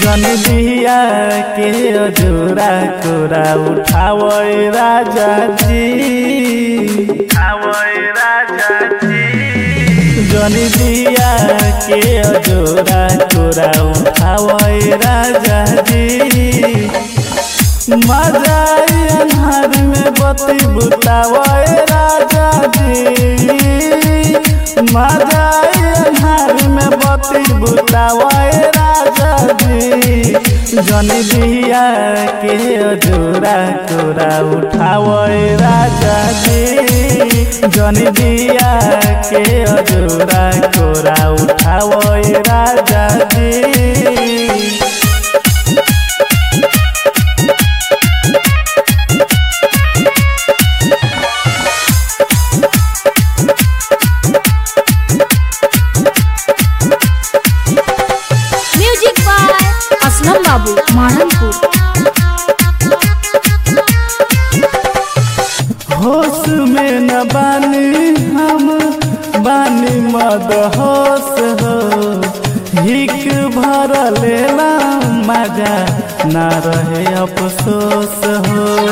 जन दिया के अजोरा कोरा उठावे राजा जी उठावे राजा जी जन दिया के अजोरा कोरा उठावे राजा जी मजाई अन्हार में बती बुतावे राजा जी मजाई अन्हार में बती बुतावे राजा जी जन दिया के अजोरा कोरा उठावे राजा जी जन दिया के अजोरा कोरा उठावे राजा जी म्यूजिक बाय असलम बाबू माननपुर होश में न बानी हम बानी मद होश हो हिक भर लेला मजा न रहे अफसोस हो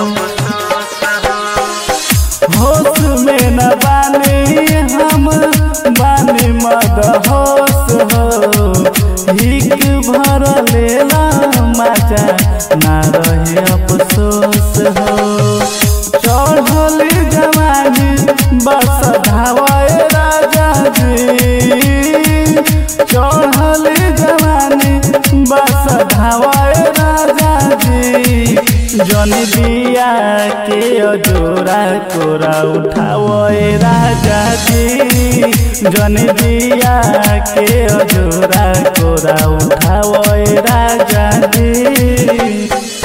होश में न बानी हम बानी मद होश हो हिक भर लेला मजा न रहे अफसोस हो चढ़ल जवानी बस धावे राजा जी चढ़ल जवानी बस धावे राजा जी जन दिया के अजोरा कोरा उठावे राजा जी जन दिया के अजोरा कोरा उठावे राजा जी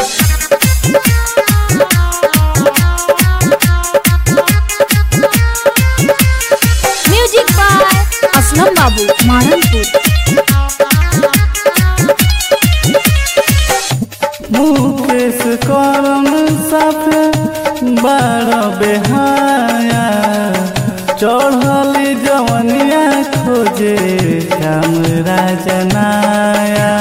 म्यूजिक बाय असलम बाबू माननपुर मुकेश करम साफे बार बेहाया चढ़ल जवनिया खोजे काम राजनाया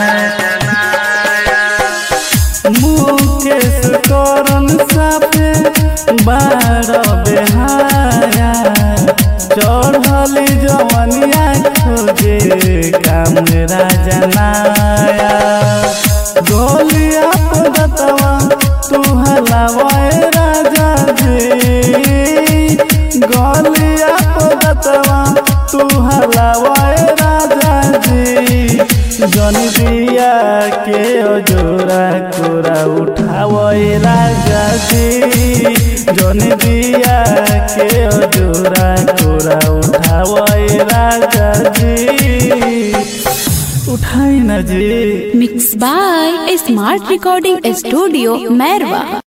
मुकेश करम साफे बार बेहाया चढ़ल जवनिया खोजे काम राजनाया गोलिया पदतवा तू हलावाए राजा जी गोलिया पदतवा तू हलावाए राजा जी जन दिया के अजोरा कोरा उठावे राजा जी जन दिया के अजोरा कोरा उठावे राजा जी उठाई ना जी mix by smart recording studio Mairwa